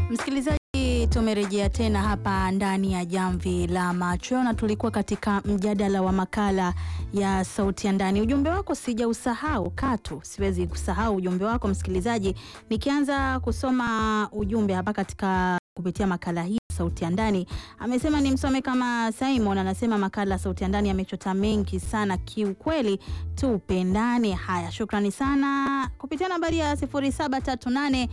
Msikilizaji, tumerejea tena hapa ndani ya Jamvi la Macho na tulikuwa katika mjadala wa makala ya Sauti ya Ndani. Ujumbe wako sijausahau katu, siwezi kusahau ujumbe wako msikilizaji. Nikianza kusoma ujumbe hapa katika kupitia makala hii Sauti ya Ndani, amesema ni msome kama Simon anasema makala Sauti ya Ndani amechota mengi sana kiukweli, tupendane. Haya, shukrani sana kupitia nambari ya 0738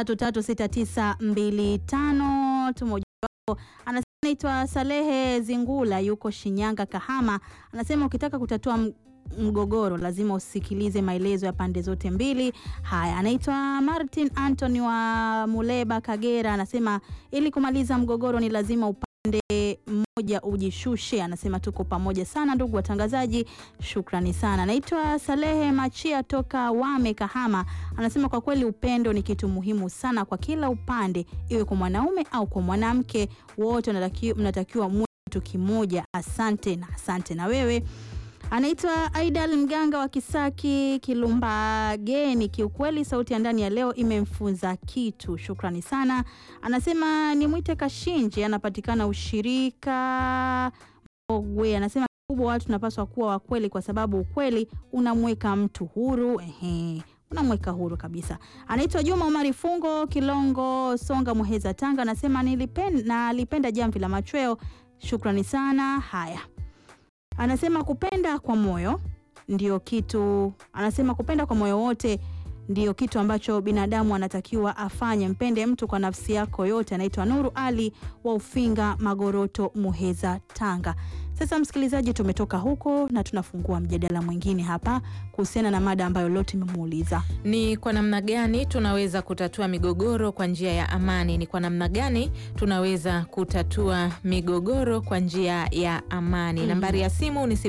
336925 tumoja wako anasema naitwa Salehe Zingula yuko Shinyanga Kahama, anasema ukitaka kutatua m- mgogoro lazima usikilize maelezo ya pande zote mbili. Haya, anaitwa Martin Anthony wa Muleba Kagera, anasema ili kumaliza mgogoro ni lazima upande mmoja ujishushe. Anasema tuko pamoja sana ndugu watangazaji, shukrani sana. Naitwa Salehe Machia toka Wame Kahama, anasema kwa kweli upendo ni kitu muhimu sana kwa kila upande, iwe kwa mwanaume au kwa mwanamke, wote mnataki- mnatakiwa muwe kitu kimoja. Asante na asante na wewe Anaitwa Aidal Mganga wa Kisaki Kilumbageni. Kiukweli sauti ya ndani ya leo imemfunza kitu, shukrani sana. Anasema nimwite Kashinje, anapatikana ushirika Ogwe. Anasema kubwa, watu tunapaswa kuwa wakweli, kwa sababu ukweli unamweka mtu huru. Ehe, unamweka huru kabisa. Anaitwa Juma Omari Fungo Kilongo Songa Muheza Tanga, anasema nilipenda, nalipenda jamvi la machweo, shukrani sana. Haya, anasema kupenda kwa moyo ndio kitu, anasema kupenda kwa moyo wote ndio kitu ambacho binadamu anatakiwa afanye. Mpende mtu kwa nafsi yako yote. Anaitwa Nuru Ali wa Ufinga Magoroto, Muheza, Tanga. Sasa msikilizaji, tumetoka huko na tunafungua mjadala mwingine hapa kuhusiana na mada ambayo leo tumemuuliza. Ni kwa namna gani tunaweza kutatua migogoro kwa njia ya amani? Ni kwa namna gani tunaweza kutatua migogoro kwa njia ya amani? Nambari ya simu ni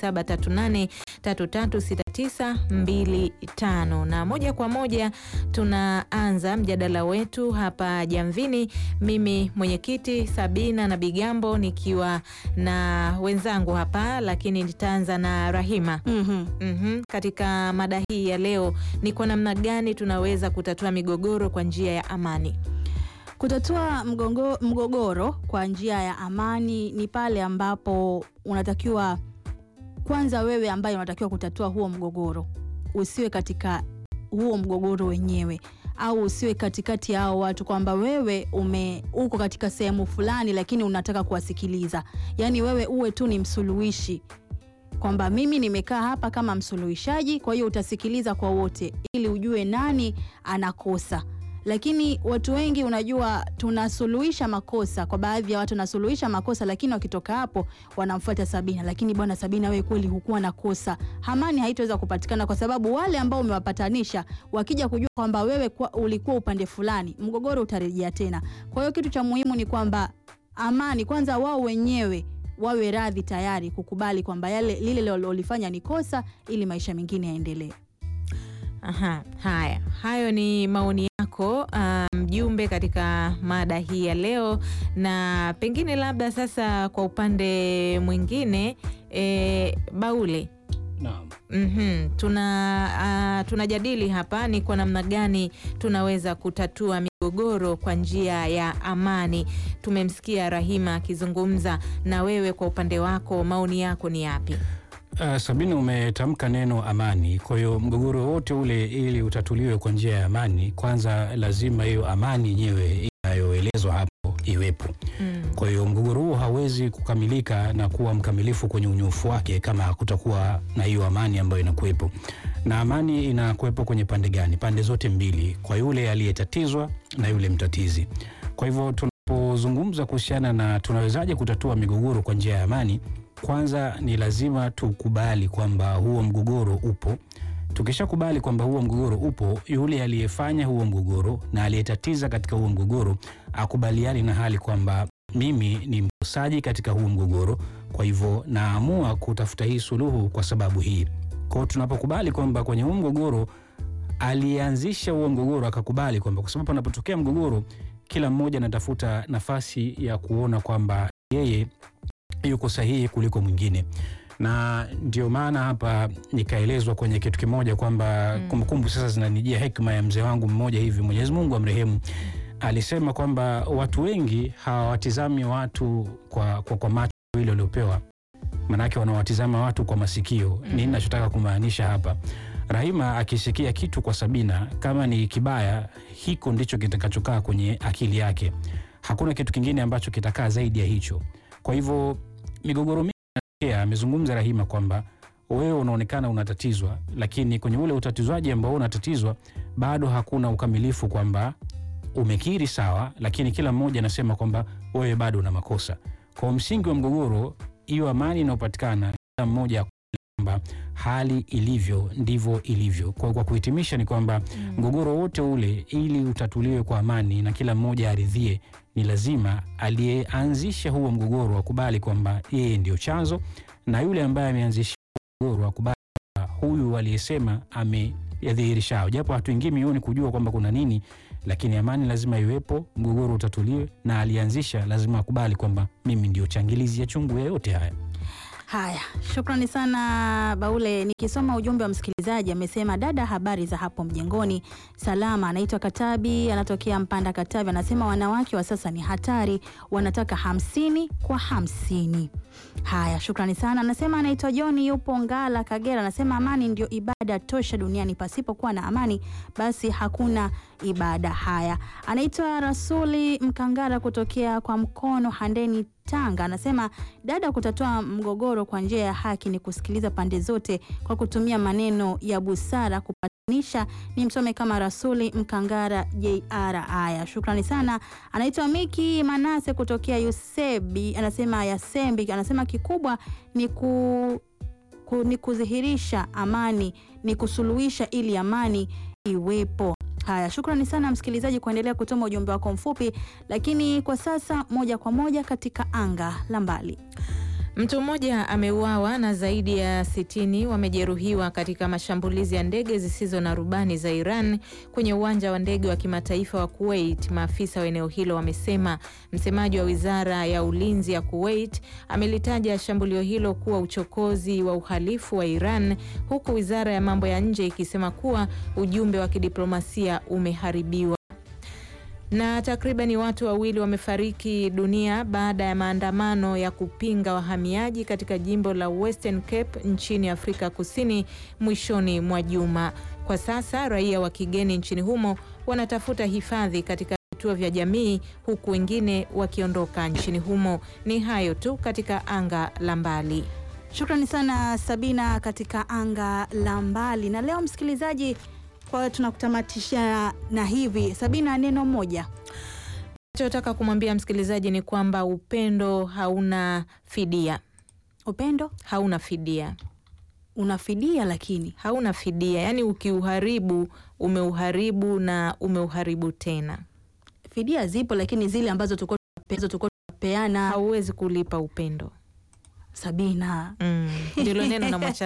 0738336925 na moja kwa moja tunaanza mjadala wetu hapa Jamvini, mimi mwenyekiti Sabina na Bigambo nikiwa na wenzangu hapa, lakini nitaanza na Rahima. Mhm. Mhm. Katika mada hii ya leo ni kwa namna gani tunaweza kutatua migogoro kwa njia ya amani? Kutatua mgongo, mgogoro kwa njia ya amani ni pale ambapo unatakiwa kwanza, wewe ambaye unatakiwa kutatua huo mgogoro usiwe katika huo mgogoro wenyewe, au usiwe katikati ya hao watu, kwamba wewe ume uko katika sehemu fulani, lakini unataka kuwasikiliza. Yaani wewe uwe tu ni msuluhishi, kwamba mimi nimekaa hapa kama msuluhishaji, kwa hiyo utasikiliza kwa wote ili ujue nani anakosa lakini watu wengi unajua, tunasuluhisha makosa. Kwa baadhi ya watu nasuluhisha makosa, lakini wakitoka hapo wanamfuata Sabina, lakini bwana Sabina, wewe kweli hukuwa na kosa. Amani haitoweza kupatikana kwa sababu wale ambao umewapatanisha wakija kujua kwamba wewe kwa, ulikuwa upande fulani, mgogoro utarejea tena. Kwa hiyo kitu cha muhimu ni kwamba amani kwanza, wao wenyewe wawe radhi tayari kukubali kwamba yale lile walilofanya ni kosa, ili maisha mengine yaendelee. Aha, haya hayo ni maoni yako ah, mjumbe katika mada hii ya leo, na pengine labda sasa kwa upande mwingine e, Baule Naam. Mhm. Tuna ah, tunajadili hapa ni kwa namna gani tunaweza kutatua migogoro kwa njia ya amani. Tumemsikia Rahima akizungumza, na wewe kwa upande wako maoni yako ni yapi? Uh, Sabina, umetamka neno amani. Kwa hiyo mgogoro wote ule ili utatuliwe kwa njia ya amani, kwanza lazima hiyo amani yenyewe inayoelezwa hapo iwepo. Mm. Kwa hiyo mgogoro huo hawezi kukamilika na kuwa mkamilifu kwenye unyofu wake kama hakutakuwa na hiyo amani ambayo inakuwepo. Na amani inakuwepo kwenye pande gani? Pande zote mbili, kwa yule aliyetatizwa na yule mtatizi. Kwa hivyo tunapozungumza kuhusiana na tunawezaje kutatua migogoro kwa njia ya amani, kwanza ni lazima tukubali kwamba huo mgogoro upo. Tukishakubali kwamba huo mgogoro upo, yule aliyefanya huo mgogoro na aliyetatiza katika huo mgogoro akubaliani na hali kwamba mimi ni mkosaji katika huu mgogoro, kwa hivyo naamua kutafuta hii suluhu kwa sababu hii. Kwa hiyo tunapokubali kwamba kwenye huu mgogoro aliyeanzisha huo mgogoro akakubali kwamba kwa sababu panapotokea mgogoro, kila mmoja anatafuta nafasi ya kuona kwamba yeye yuko sahihi kuliko mwingine, na ndio maana hapa nikaelezwa kwenye kitu kimoja kwamba Mm. kumbukumbu sasa zinanijia hekima ya mzee wangu mmoja hivi, Mwenyezi Mungu amrehemu, alisema kwamba watu wengi hawawatizami watu kwa, kwa, kwa macho ile waliopewa, maanake wanawatizama watu kwa masikio. Mhm. Nini nachotaka kumaanisha hapa? Rahima akisikia kitu kwa Sabina, kama ni kibaya, hiko ndicho kitakachokaa kwenye akili yake. Hakuna kitu kingine ambacho kitakaa zaidi ya hicho. Kwa hivyo migogoro mingi inatokea. Amezungumza Rahima kwamba wewe unaonekana unatatizwa, lakini kwenye ule utatizwaji ambao unatatizwa bado hakuna ukamilifu kwamba umekiri sawa, lakini kila mmoja anasema kwamba wewe bado una makosa. Kwa msingi wa mgogoro, hiyo amani inayopatikana, kila mmoja akubali kwamba hali ilivyo ndivyo ilivyo. Kwa, kwa kuhitimisha ni kwamba mgogoro wote ule ili utatuliwe kwa amani na kila mmoja aridhie, ni lazima aliyeanzisha huo mgogoro akubali kwamba yeye ndio chanzo, na yule ambaye ameanzisha mgogoro akubali kwamba huyu aliyesema ameyadhihirisha, japo hatuingii mioni kujua kwamba kuna nini, lakini amani lazima iwepo, mgogoro utatuliwe, na alianzisha lazima akubali kwamba mimi ndio changilizi ya chungu ya yote haya. Haya, shukrani sana Baule. Nikisoma ujumbe wa msikilizaji amesema, dada, habari za hapo mjengoni? Salama. Anaitwa Katabi, anatokea Mpanda Katabi. Anasema wanawake wa sasa ni hatari, wanataka hamsini kwa hamsini. Haya, shukrani sana. Anasema anaitwa John, yupo Ngala, Kagera. Anasema amani ndio ibada tosha duniani, pasipokuwa na amani basi hakuna ibada. Haya, anaitwa Rasuli Mkangara kutokea kwa mkono Handeni, Tanga. Anasema dada, kutatua mgogoro kwa njia ya haki ni kusikiliza pande zote kwa kutumia maneno ya busara kupatanisha. Ni msome kama Rasuli Mkangara JR. Haya, shukrani sana. Anaitwa Miki Manase kutokea Yusebi, anasema Yasembi, anasema kikubwa ni ku, ku, ni kudhihirisha amani, ni kusuluhisha ili amani iwepo. Haya, shukrani sana msikilizaji kuendelea kutuma ujumbe wako mfupi, lakini kwa sasa moja kwa moja katika anga la mbali. Mtu mmoja ameuawa na zaidi ya sitini wamejeruhiwa katika mashambulizi ya ndege zisizo na rubani za Iran kwenye uwanja wa ndege wa kimataifa wa Kuwait, maafisa wa eneo hilo wamesema. Msemaji wa wizara ya ulinzi ya Kuwait amelitaja shambulio hilo kuwa uchokozi wa uhalifu wa Iran, huku wizara ya mambo ya nje ikisema kuwa ujumbe wa kidiplomasia umeharibiwa na takribani watu wawili wamefariki dunia baada ya maandamano ya kupinga wahamiaji katika jimbo la Western Cape nchini Afrika Kusini mwishoni mwa juma. Kwa sasa raia wa kigeni nchini humo wanatafuta hifadhi katika vituo vya jamii huku wengine wakiondoka nchini humo. Ni hayo tu katika anga la mbali. Shukrani sana Sabina katika anga la mbali. Na leo msikilizaji, kwa tunakutamatisha na hivi Sabina, neno moja Nachotaka kumwambia msikilizaji ni kwamba upendo hauna fidia, upendo hauna fidia, unafidia, lakini hauna fidia. Yaani ukiuharibu umeuharibu na umeuharibu tena, fidia zipo, lakini zile ambazo tulikuwa tunape- tulikuwa tunapeana hauwezi kulipa upendo. Sabina Mm, ndilo neno namwacha